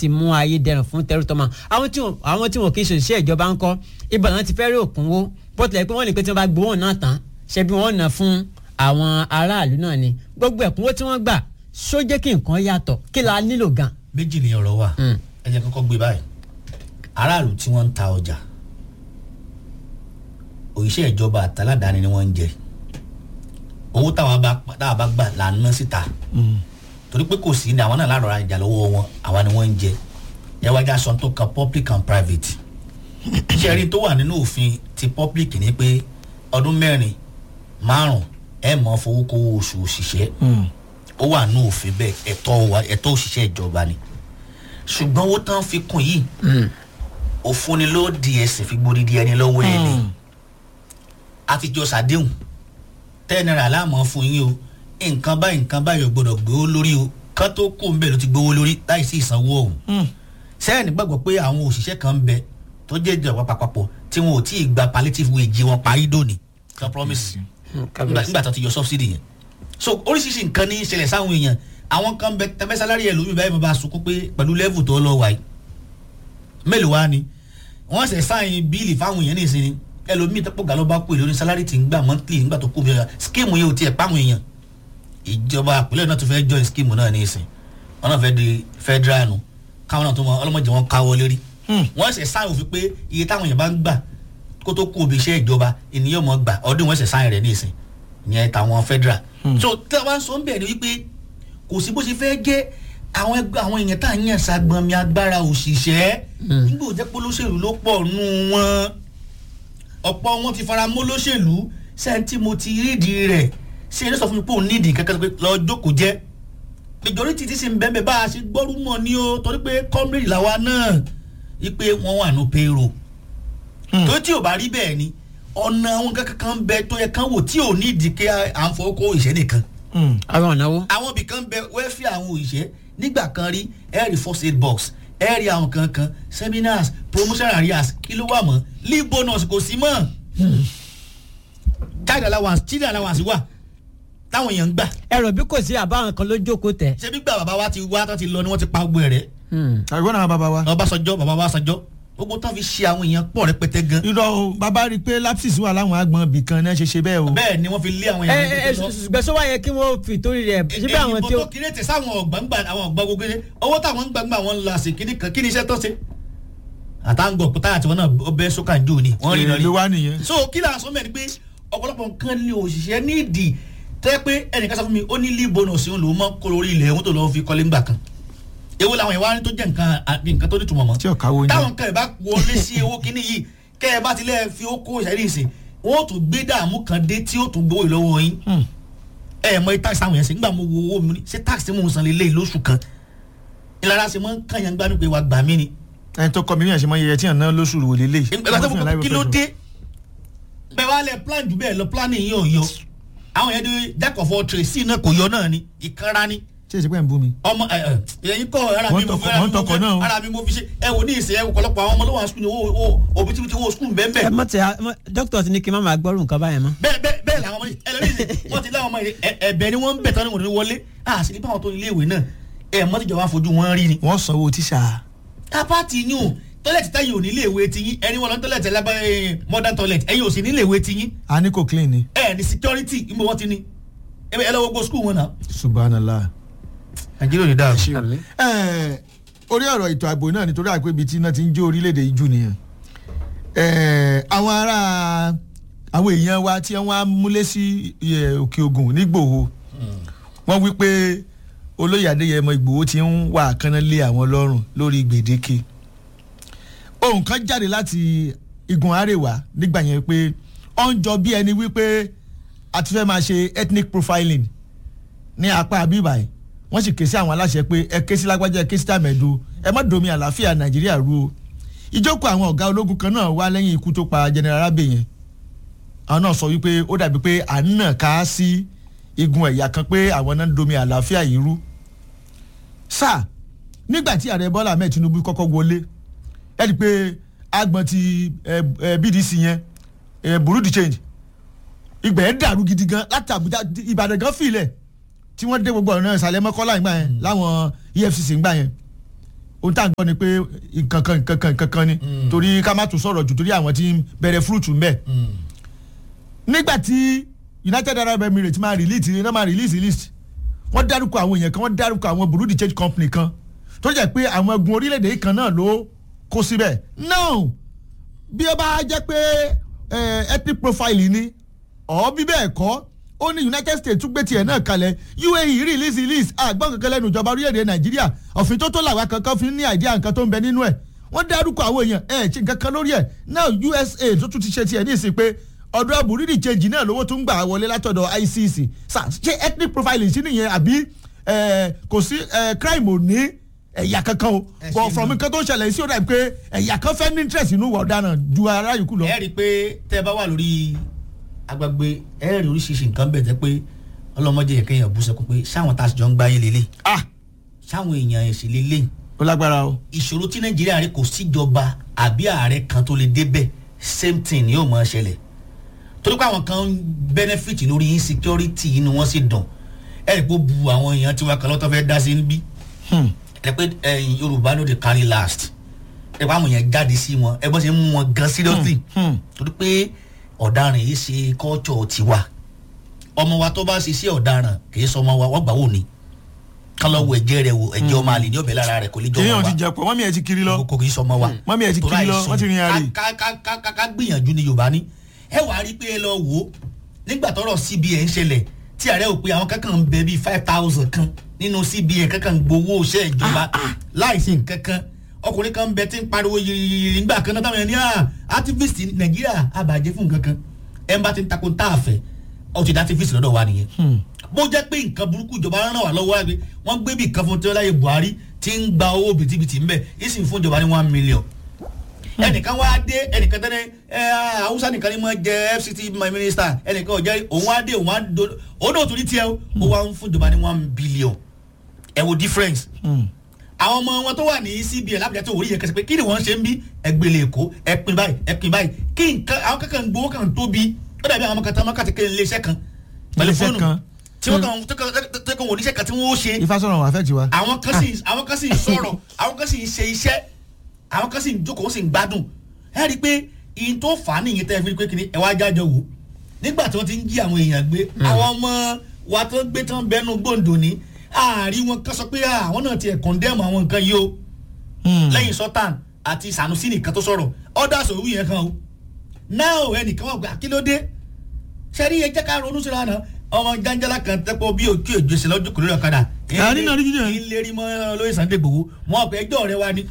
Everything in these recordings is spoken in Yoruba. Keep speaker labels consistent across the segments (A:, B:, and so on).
A: láti mú ayé dẹrùn fún tẹrútọmọ àwọn tí wọn àwọn tí wọn kì í ṣe òṣìṣẹ́ ìjọba ńkọ́ ibà náà ti fẹ́ rí òkúnwó bọ́tìlẹ̀ pé wọ́n lè pé tí wọ́n bá gbowó náà tán ṣe bí wọ́n ná fún àwọn aráàlú náà ni gbogbo ẹ̀kúnwó tí wọ́n gbà ṣó jẹ́ kí nǹkan yàtọ̀ kí la nílò gan.
B: méjì ni ọ̀rọ̀ wà
A: Mm.
B: ẹ jẹ́ kọ́kọ́ gbé báyìí aráàlú tí wọ́n ń ta ọjà òṣìṣẹ́ ìjọba àtàládàáni ni wọ́n ń jẹ owó táwa bá táwa bá gbà là ń ná síta torí pé kò sí ní àwọn náà láàrọ̀ ra ìjà lọ́wọ́ wọn àwa ni wọ́n ń jẹ ẹ wá já sọ tó kan public and private iṣẹ́ rí tó wà nínú òfin ti public ni pé ọdún mẹ́rin márùn ẹ mọ̀ fowó kówó oṣù òṣìṣẹ́ ó wà nínú òfin bẹ́ẹ̀ ẹ̀tọ́ wa ẹ̀tọ́ òṣìṣẹ́ ìjọba ni ṣùgbọ́n owó tán fi kún yìí òfun ni ló di ẹsẹ̀ fi gbódìdí ẹni lọ́wọ́ ẹ̀ ni àtijọ́ sàdéhùn ten naira láàmú fún yín o nǹkan báyìí nǹkan báyìí ò gbọdọ̀ gbowó lórí o kán tó kó ń bẹ̀ ló ti gbowó lórí láì sí ìsanwó ọ̀hún sẹ́yìn nígbàgbọ́ pé àwọn òṣìṣẹ́ kan ń bẹ tó jẹ́ ìjọba papọ̀ tí wọn ò tí ì gba palliative wage wọn parí dòní kan promise nígbà nígbà tó ti yọ subsidy yẹn so oríṣiríṣi nǹkan ní í ṣẹlẹ̀ sáwọn èèyàn àwọn kan bẹ tẹfẹ́ sálárì ẹ̀ lómi báyìí mo bá sunkún pé pẹ̀lú level tó lọ wáyé mélòó wá ni wọ́n ṣe sáyìn bíìlì fáwọn èèyàn ní ìsinmi ẹlòmíì tẹ́pọ̀ gà ló bá kú èlò ní sálárì tí ń gbà monthly nígbà tó kú bí ọ̀yà skíìmù yẹn ò tiẹ̀ páwọn èèyàn ìjọba àpilẹ̀ náà tó fẹ́ join skíìmù náà ní ìsìn wọn náà fẹ́ di federal nu káwọn náà tó mọ ọlọ́mọdé wọn káwọ́ lérí wọ́n ṣe sáyìn òfin pé iye táwọn èèyàn bá ń gbà kó tó kú òbí iṣẹ́ ìjọba ènìyàn mọ̀ gbà ọdún wọn ṣe sáyìn rẹ̀ ní ìsìn ìyẹn táwọn federal so tí wọ́n sọ ń bẹ̀ ni wípé kò sí bó ṣe fẹ́ jẹ́ àwọn ẹgbẹ́ àwọn èèyàn tá à ń yàn sagbọnmi agbára òṣìṣẹ́ nígbà òjẹ́ pé olóṣèlú ló pọ̀ nù wọn ọ̀pọ̀ wọn ti fara mọ́ olóṣèlú sẹ́ńtì mo ti rídìí rẹ̀ ṣé ẹni sọ fún mi pé òun nídìí kankan pé lọ jókòó jẹ́ majority ti sì ń bẹ́ẹ̀ bá a ṣe gbọ́rú mọ̀ ní o torí pé comrade làwa náà wípé wọ́n wà ní payroll tó tí ò bá rí bẹ́ẹ̀ ni ọ̀nà àwọn kankan kan bẹ tó yẹ kán wò tí ò nídìí kí à ń fọwọ́ kó ìṣẹ́ nìkan
A: àwọn ọ̀nàwó.
B: àwọn ibì kan bẹ wẹ́fì àwọn òṣìṣẹ́ nígbà kan rí ẹ̀rì first aid box ẹ̀rì àwọn kankan seminars promotion areas kí ló wà mọ́ leave bonus kò sí mọ́ child allowance children allowance wà táwọn èèyàn ń gbà
A: ẹ̀rọ bí kò sí àbáwọn kan ló jókòó tẹ̀.
B: ṣé bí gbà bàbá wa ti wá tó ti lọ ni wọ́n ti pa gbogbo ẹ̀ rẹ̀
C: àgbọn náà bàbá wa.
B: ọbásanjọ́ bàbá wa sanjọ́ gbogbo tán fi ṣe àwọn èèyàn pọ̀ rẹpẹtẹ gan
C: irọ́ o bàbá rí i pé lapsis wà láwọn agbọ̀n ibì kan náà ṣe ṣe bẹ́ẹ̀ o.
B: bẹ́ẹ̀ ni wọ́n fi lé àwọn
A: ẹ
B: èèyàn
A: ẹ ṣùgbọ́n sọ wáyé kí wọ́n fi torí rẹ̀ síbẹ̀ àwọn tí
B: èyí
A: ó.
B: bọ́ tó kiri tẹ̀ sáwọn ọ̀gbọ̀ngbà àwọn ọ̀gbọ̀n gbogbo ṣe owó táwọn ń gbàgbà wọn ń la sí kíní kan kíní iṣẹ́ tó ṣe àtàǹgọ̀ pátá àti wọn náà bẹ́ sókà jù ni wọ́n rí
C: èrè
B: lọ́rí
C: ló wá nìyẹn.
B: so kí là ń sọ mẹ́rin pé ọ̀pọ̀lọpọ̀ nǹkan ní òṣìṣẹ́ nídìí tẹ́ pé ẹnìkan sọ fún mi ó ní leave bonus òun lòún mọ́ kó lórí ilẹ̀ òun tó lọ́ọ́ fi kọ́lé ńgbà kan èwo làwọn ìwà tó jẹ́ nǹkan àbí nǹkan tó nítumọ̀ mọ́
C: tí ọ̀ka wo
B: táwọn
C: yẹn.
B: nǹkan ẹ̀ bá wọlé sí owó kínní yìí kẹ́ ẹ bá tilẹ̀ fi ó kó ìṣẹ́rí ìsìn wọ́n ó tún gbé dààmú kan dé tí ó tún gbowó ìlọ́wọ́ yín ẹ ẹ mọ iye tax àwọn yẹn sí nígbà mo wo owó mi ní ṣé tax tí mo ń san lélẹ́yìí lóṣù kan ìlara ṣe mọ́ ń kàn yẹn gbádùn pé wàá gbà mí ni
C: ẹni tó kọ́ mi ní ẹ̀ṣẹ̀ mọ́ iye tí yàn náà lóṣù wò lélẹ̀.
B: ìgbà tó fún kí ló dé bẹ́ẹ̀ wá lẹ plan jù bẹ́ẹ̀ lọ planning yìí ò yọ àwọn yẹn dé jack of all trades sí náà kò yọ náà ni ìkanra ni
C: ṣé ìṣẹ́pẹ́ ń bú mi.
B: ọmọ ẹ ẹ ẹyin kọ ara mi
C: Wọ́n
B: mo fi
C: tọkọ- wọ́n tọkọ náà o.
B: ara mi mo fi ṣe ẹ wò ní ìsìn ẹ wò kọlọpọ àwọn ọmọ ló wà skul ní owó owó òbítíbitì owó skul bẹ́ẹ̀
A: ẹ
B: bẹ́ẹ̀
A: mọ tẹ dókítà ti ní kí n má máa gbọ́rù nǹkan báyẹn mọ́.
B: bẹ́ẹ̀ bẹ́ẹ̀ bẹ́ẹ̀ làwọn ọmọ yìí ẹlẹ́rìí wọ́n ti láwọn ọmọ yìí ẹ- ẹ̀bẹ̀ ni wọ́n ń bẹ̀ tán ní wọ́n ní wọlé à sí ní báwọn tó ilé ìwé náà ẹ mọ́ tíjọba fojú wọn rí ni.
C: wọ́n sanwó tíṣà.
B: apáàtì yín o tọ́lẹ̀tì táyìn ò ní ilé ìwé tiyín ẹni wọn lọ tọ́lẹ̀tì lábẹ́ modern toilet ẹ̀yin ò sì ní ilé ìwé tiyín
C: a ní kò clean ni.
B: ẹ ní security ìmọ̀ wọn ti ní ẹ ẹ lọ́wọ́ gbọ́ skul wọn náà.
C: subhanallah.
B: nàìjíríà ò ní dáa.
C: Ẹ, orí ọ̀rọ̀ ètò ààbò náà nítorí àpò ibi tí iná ti ń jó orílẹ̀-èdè yìí jù nìyẹn. Ẹ, àwọn ará àwọn èèyàn wa tí wọ́n á múlé sí ẹ, òkè ogun nígbòho wọ́n wí pé olóyè adéyẹmọ ìgbòho ti ń wà kánná lé àwọn lọ́rùn lórí gbèdéke ohun kan jáde láti igun àríwá nígbà yẹn pé ó ń jọ bí ẹni wípé a ti fẹ́ máa ṣe ethnic profiling ní apá abíbáyìí wọ́n sì ké sí àwọn aláṣẹ pé ẹ ké sí lágbájá ẹ ké sí tàmẹ̀dù ẹ má domi àlàáfíà nàìjíríà rú o ìjókòó àwọn ọ̀gá ológun kan náà wá lẹ́yìn ikú tó pa general abe yẹn àwọn náà sọ wípé ó dàbí pé à ń nà ká sí igun ẹ̀yà kan pé àwọn náà ń domi àlàáfíà yìí rú sáà nígbà tí ààrẹ bọ́lá ahmed tinubu kọ́kọ́ wọlé ẹ rí i pé agbọ̀n ti ẹ, ẹ, bdc yẹn ẹ, bureau de change ìgbà yẹn dàrú gidi gan láti àbújá ìbàdàn gan fìlẹ̀ tí wọ́n dé gbogbo ọ̀nà ìsàlẹ̀ mọ́kọ́lá ìgbà yẹn láwọn efcc ìgbà yẹn ohun tá à ń gbọ́ ni pé nǹkan kan nǹkan kan nǹkan kan ni torí ká má tún sọ̀rọ̀ jù torí àwọn tí ń bẹ̀rẹ̀ fúrúùtù ń bẹ̀. nígbà tí United Arab Emirates máa release náà máa release list wọ́n dárúkọ àwọn èèyàn kan wọ́n dárúkọ àwọn Bureau de change company kan tó jẹ́ pé àwọn ẹgbùn orílẹ̀-èdè yìí kan náà ló kó síbẹ̀ now bí ó bá jẹ́ pé eh, ethnic profile ni ọ̀ bí bẹ́ẹ̀ kọ́ ó ní United States tún gbé tiẹ̀ náà kalẹ̀ UAE release list àgbọ̀n kankan lẹ́nu ìjọba orílẹ̀-èdè Nàìjíríà òfin tó tó làwa kankan fi ní àìdíà nǹkan tó ń bẹ nínú ẹ̀ wọ́n dárúkọ àwọn èèyàn ẹ̀ ṣe nǹkan kan lórí ẹ̀ now USA tó tún ti ṣe tiẹ̀ ní ìsìn pé ọ̀dọ̀ burúdi change náà lówó tó ń gbà wọlé látọ̀dọ̀ ICC Sà, ṣé ethnic profiling sí nìyẹn àbí eh, kò sí eh, crime ò ní ẹ̀yà kankan o
B: Ẹ
C: but
B: ṣe
C: from
B: mọ̀.
C: nǹkan tó ń ṣẹlẹ̀ sí ọ̀dà pé ẹ̀yà kan fẹ́ ní interest inú ìwà ọ̀daràn ju ara yòókù lọ.
B: ẹ rí i pé tẹ́ ẹ bá wà lórí agbègbè ẹ rí oríṣiríṣi nǹkan bẹ̀ tẹ́ pé ọlọ́mọdé yẹ kéèyàn bú sẹ́kún pé sáwọn tá a sì jọ ń gbáyé lélẹ̀
C: ah
B: sáwọn èèyàn ẹ̀sìn lélẹ̀
C: ó lágbára o.
B: ìṣòro tí nàìjíríà rí kò síjọba àbí ààrẹ kan tó lè débẹ̀ same thing ni yóò máa ṣẹlẹ̀ torí pé àwọn kan ń benefit lórí insecurity inú wọn sì dùn ẹ rí i pé ó bu àwọn èèyàn tiwa kan lọ́tọ́ fẹ́ dá sí níbí
C: Hmm.
B: ẹ pé ẹyin yorùbá no dey carry last ẹ pé àwọn èèyàn jáde sí wọn ẹ bọ́ ṣe ń mú wọn gan seriously
C: Hmm.
B: torí pé ọ̀daràn yìí ṣe culture tiwa ọmọ wa tó bá ṣe sí ọ̀daràn kì í sọ ọmọ wa wọ́n gbà wò ni kán lọ wo ẹ̀jẹ̀ rẹ̀ wò ẹ̀jẹ̀ ọmọ àlè ní ọ̀bẹ lára rẹ̀ kò lè jọ
C: kìnìún
B: ọmọ
C: ti
B: wa
C: jẹ pọ̀ mọ́mí ẹ̀ ti kiri lọ.
B: kò kì í sọ ọmọ wa
C: mọ́mí ẹ̀ ti
B: Torí
C: kiri lọ
B: àìsàn
C: wọ́n ti rin àárẹ̀.
B: ká ká ká ká ká gbìyànjú ni yorùbá ní ẹ wàá rí pé ẹ lọ wò ó nígbà tọ́rọ̀ CBN ṣẹlẹ̀ tí ààrẹ ò pé àwọn kankan ń bẹ bíi five thousand kan nínú CBN kankan ń gbowó iṣẹ́ ìjọba láìsí nǹkan kan ọkùnrin kan ń bẹ tí ń pariwo yìnyín nígbà kan náà táwọn ẹni à activist nàìjíríà àbàjẹ́ fún nǹkan kan ẹ bá ti ń takò tá a fẹ́ ọ ti dá activist lọ́dọ̀ wa nìyẹn bó jẹ́ pé nǹkan burúkú ìjọba rán wà lọ́wọ́ àgbẹ̀ wọ́n gbé bí nǹkan fún tí wọ́n láyé Buhari tí ń gba owó bìtìbìtì ń bẹ̀ ìsìn fún ìjọba ní one million ẹnìkan wá dé ẹnìkan tẹ́lẹ̀ ẹ Hausa nìkan ni mo jẹ FCT minister ẹnìkan ọ̀jẹ́ òun wá dé òun wá do òun náà tún ní tiẹ̀ o ó wá ń fún ìjọba ní one billion ẹ wo difference
C: Hmm.
B: àwọn ọmọ wọn tó wà ní CBN lábìjà tó wòrí yẹn kẹsì pé kí ni wọ́n ṣe ń bí ẹgbẹ̀lẹ̀ èkó ẹpin báyìí ẹpin báyìí kí nǹkan àwọn kankan ń gbowó kan tóbi ó dàbí àwọn ọmọkàtà ọmọkàtà kí ilé iṣẹ́ kan pẹ̀lú
C: Ilé-iṣẹ́
B: fóònù
C: kan.
B: tí wọ́n kàn tó kàn tó kàn wò níṣẹ́ kan tí wọ́n ó ṣe
C: ìfásọ̀rọ̀ wà fẹ́ tiwa.
B: àwọn kan sì àwọn kan sì ń sọ̀rọ̀ àwọn kan sì ń ṣe iṣẹ́ àwọn kan sì ń jókòó sì ń gbádùn ẹ rí i pé ìyìn tó fà á nìyẹn tẹ́ ẹ fi rí i pé kí ni ẹ wá jájọ wò nígbà tí wọ́n ti ń jí àwọn èèyàn gbé àwọn ọmọ wa tó gbé tán bẹnu gbòǹdò ní ààrí wọn kan sọ pé "Ah, àwọn náà ti ẹ̀ kọ̀ndẹ́mù àwọn nǹkan yìí o
C: Hmm.
B: lẹ́yìn sultan àti sanusi nìkan tó sọ̀rọ̀ ọ̀dà sòwú yẹn kan o náà ẹnìkan wà pé àkílódé sẹ́rí ẹ jẹ́ ká ronú síra náà ọmọ janjala kan tẹ́pọ̀ bí òkè òjòsè lọ́jọ́ kò lórí ọ̀kadà
C: Àárín náà rí jíjẹ.
B: ìlérí mọ́ lórí Sunday Igboho mọ́ ọ̀pẹ ẹjọ́ rẹ wá ní.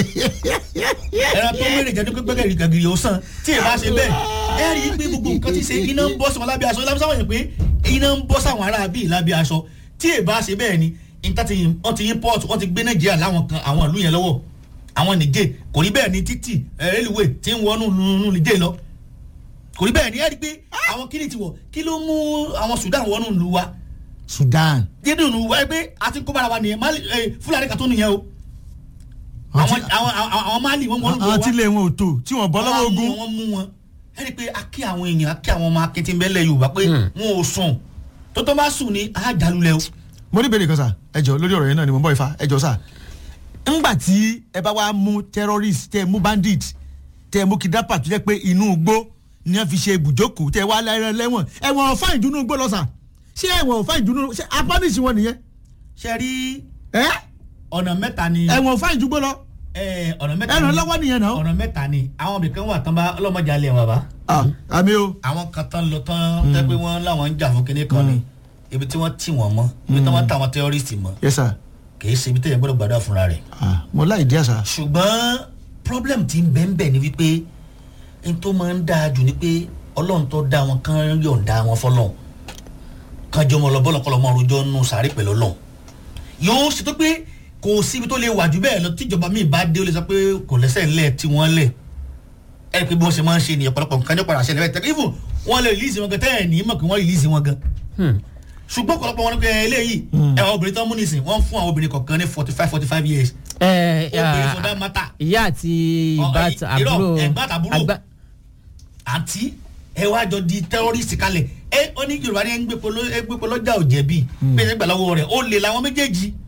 B: ẹran tó mẹ́rin jẹ́ dúpẹ́ gbẹ́gẹ́ gàgìrì ó sàn tí ì bá ṣe bẹ́ẹ̀ ẹ rí i pé gbogbo nǹkan ti ṣe iná ń bọ́ sí wọn lábẹ́ aṣọ lábẹ́ sáwọn yẹn pé iná ń bọ́ sáwọn ará bíi lábẹ́ aṣọ tí ì bá ṣe bẹ́ẹ̀ ni níta ti wọ́n ti import wọ́n ti gbé Nàìjíríà láwọn kan àwọn ìlú yẹn lọ́wọ́ àwọn Niger kò rí bẹ́ẹ̀ ni títì rélùwé tí ń wọnú nù Niger lọ kò rí bẹ́ẹ̀ ni ẹ rí i pé àwọn kíni ti wọ̀ kí ló mú àwọn Sudan wọnú ìlú wa
C: Sudan.
B: dídùn ìlú wa ẹ pé àti kó bára wa nìyẹn Mali ẹ, Fúlàní kan tó nìyẹn o
C: Àwọn
B: àwọn
C: tí-
B: àwọn àwọn àwọn Mali wọn wọnú ìlú wa
C: àwọn tí ilé wọn ò tó tí wọ́n bọ́ lọ́wọ́
B: Wọ́n mú
C: ogun.
B: wọn, wọ́n mú wọn ẹ rí i pé a kí àwọn èèyàn a kí àwọn ọmọ akitimbẹ́lẹ̀ Yorùbá pé wọn ò sùn tó tó bá sùn ní àjálulẹ̀ o.
C: mo ní ìbéèrè kan sà ẹ jọ lórí ọ̀rọ̀ yẹn náà ni mo ń bọ̀ ifá ẹ jọ sà ńgbà tí ẹ bá wá mú terrorist tẹ mú bandit tẹ mú kidnapper tó jẹ́ pé inú igbó ni wọ́n fi ṣe ibùjókòó tẹ wá lẹ́rẹ̀ lẹ́wọ̀n ẹ̀wọ̀n ọ̀fà ìdúnú igbó lọ sà ṣé ẹ̀wọ̀n ọ̀fà ìdúnú ṣé apánìsì wọn nìyẹn
B: ṣe rí
C: ẹ
B: ọ̀nà mẹ́ta ni
C: ẹ̀wọ̀n ọ̀fà ìdúgbò lọ
B: ẹ, ọ̀nà mẹ́ta
C: ẹ̀ràn
B: ni
C: lọ́wọ́ nìyẹn náà
B: ọ̀nà mẹ́ta ni àwọn ibìkan wà tán bá ọlọ́mọdé alẹ́ wọn bá
C: Ah, àmì o
B: àwọn kan tán lọ tán tẹ́ pé wọ́n láwọn ń jà fún kinní kan ni ibi tí wọ́n tì wọ́n mọ́ ibi tí wọ́n tà wọ́n terrorist mọ́
C: yes sir
B: kì í ṣe ibi tẹ̀yẹ̀ gbọ́dọ̀ gbàdúrà fúnra rẹ̀
C: Ah, mo láì díẹ̀ sà
B: ṣùgbọ́n problem ti ń bẹ́ẹ̀ bẹ́ẹ̀ ni wípé n tó máa ń dáa jù ni pé ọlọ́run tó dá wọn kán yọ̀ǹda wọn fọlọ́run kán jọ ọmọ ọlọ́bọ́lọ́ kọ́ lọ́mọ ọrùjọ́ nù sàárè pẹ̀lú ọlọ́run yóò ṣe tó pé kò síbi tó lè wà jù bẹ́ẹ̀ lọ tíjọba míì bá dé ó lè sọ pé kò lẹ́sẹ̀ ńlẹ̀ tí wọ́n lẹ̀ ẹ̀ pé bí wọ́n ṣe máa ń ṣe nìyẹn ọ̀pọ̀lọpọ̀ nǹkan ní ọ̀pọ̀lọpọ̀ àṣẹ lẹ́fẹ̀ẹ́ tẹ́lẹ̀ even wọ́n lè release wọn gan tẹ́ ẹ̀ ní mọ̀ pé wọ́n release wọn gan ṣùgbọ́n ọ̀pọ̀lọpọ̀ wọn ní pé eléyìí ẹ̀ obìnrin tó ń mú nísìn wọ́n fún àwọn obìnrin kọ̀ọ̀kan ní forty five forty five years
A: ẹ
B: obìnrin for that matter
A: ìyá àti
B: Ọ,
A: ìbátan
B: ì- irọ́,
A: àbúrò
B: ẹ̀gbọ́n àtàbúrò.
A: àgbà-
B: àǹtí ẹ wá jọ di terrorist kalẹ̀ ẹ ó ní yorùbá ní ẹgbẹ́ polo ẹgbẹ́ polo jà ò jẹ̀bi pé ẹgbẹ́ lọ́wọ́ rẹ̀ ó lè làwọn méjèèjì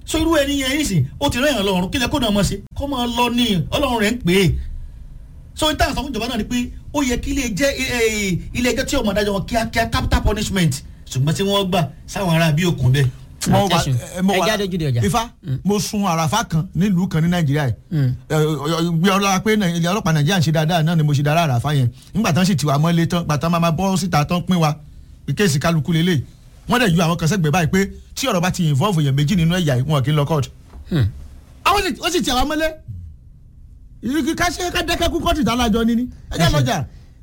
B: so irú ẹni yẹn yìí sìn ó ti rẹ́yìn ọlọ́run kílẹ̀ kó náà mọ̀ ṣe kó máa lọ ní ọlọ́run rẹ̀ ń pè é so ìtàn sọ fún ìjọba náà ni pé ó yẹ kí ilé jẹ́ ilé ẹjọ́ tí ọmọ adájọ́ wọn kíákíá capital punishment ṣùgbọ́n tí wọ́n gbà sáwọn ará bí òkun bẹ́ẹ̀.
C: mo wà
A: Attention.
C: ẹ, mo
A: Ẹ
C: wà
A: jáde ojúde ọjà.
C: ifá mo sun àràfà kan nílùú kan ní nàìjíríà yìí gbé ọlọ́ra pé Nàì- ilé ọlọ́pàá nàìjíríà ń ṣe dáadáa náà ni mo ṣe dára àràfà yẹn nígbà tán sì tiwa mọ́lé tán gbàtà máa ma bọ́ síta tán pín wa kéèsì kálukú lélẹ̀ wọ́n dẹ̀ ju àwọn kan sẹ́gbẹ̀ẹ́ báyìí pé tí ọ̀rọ̀ bá ti involve èèyàn méjì nínú ẹ̀yà yìí, wọn kì í lọ court. àwọn sì- ó sì tiwa mọ́lé ìrìkì ká ṣe ká dẹ́kẹ́ kú kọ́ọ̀tù ìdálájọ́ níní ẹ jẹ́ lọ́jà.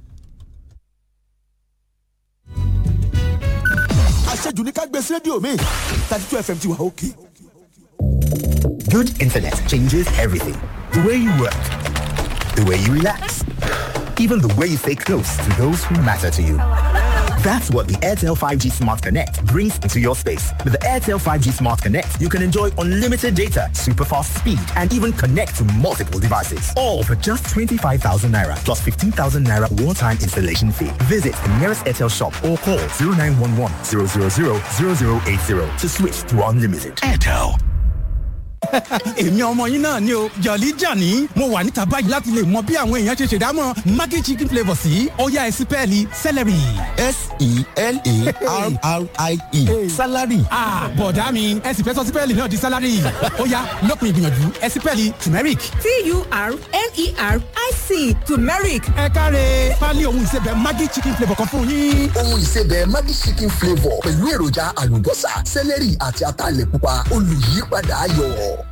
D: àṣejù ní ká gbé sí rédíò mi thirty two fm ti wà òkè.
E: Good internet changes everything. The way you work, the way you relax, even the way you stay close to those who matter to you. That's what the Airtel 5G Smart Connect brings into your space. With the Airtel 5G Smart Connect, you can enjoy unlimited data, super fast speed, and even connect to multiple devices. All for just 25,000 naira plus 15,000 naira one-time installation fee. Visit the nearest Airtel shop or call 0911 000 0080 to switch to unlimited. Airtel.
F: èmi ọmọ yín náà ni o jọ̀lí jàní mo wà níta báyìí láti lè mọ bí àwọn èèyàn ṣe ṣèdámọ̀ maggi chicken flavour sí ọ̀yá ẹ̀sìpẹ́ẹ̀lì celery.
D: s-e-l-a-r-r-i-e salary.
F: Ah, bọ̀dá mi ẹ sì fẹ́ sọ sípẹ́ẹ̀lì náà di sálárì ọ̀yá lópin ìgbìyànjú ẹ̀sìpẹ́ẹ̀lì turmeric.
G: T-U-R-M-E-R-I-C turmeric.
F: ẹ káre pálí ohun ìsebẹ̀ maggi chicken flavour kan fún yín.
H: ohun ìsebẹ̀ Maggi chicken flavour pẹ̀lú èròjà àlùbọ́sà sẹ́lẹ̀rì àti ataalẹ̀ pupa olùyípadà ayọ̀.